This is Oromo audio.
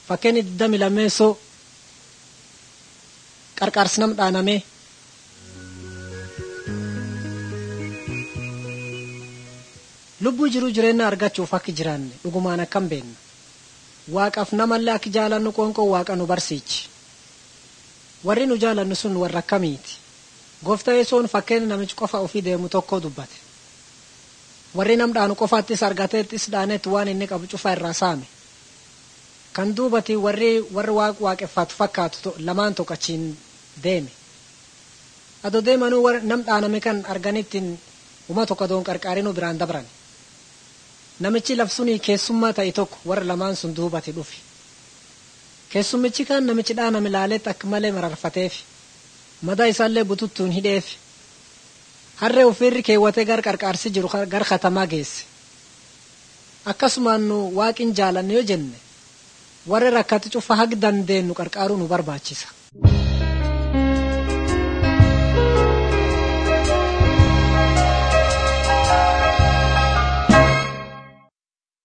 Fakkeen digdami lammeessoo qarqaarsi nam dhaanamee lubbuu jiruu jireenya argachuuf akka jiraanne dhugumaan akkam beenna waaqaaf namallee akka jaalannu qoonqoo waaqa nu barsiichi warri nu jaalannu sun warra akkamiiti gooftaa yesoon fakkeenya namichi qofa ofii deemu tokko dubbate warri nam dhaanu qofaattis argateettis dhaanetti waan inni qabu cufaa irraa saame kan duubati warri warri waaq waaqeffatu fakkaatu lamaan tokko achiin deeme ado deemanuu nam dhaaname kan arganittiin uma tokko doon qarqaarinuu biraan dabran namichi labsunii keessummaa ta'e tokko warra lamaan sun duubati dhufe keessummichi kan namichi dhaaname laaletti akka malee mararfateef madaa isaallee bututtuun hidheef harree ofiirri keewwatee gar qarqaarsi jiru gar katamaa geesse akkasumaan nu waaqin jaalanne yoo jenne warra rakkate cufa hag dandeenyu qarqaaruu nu barbaachisa.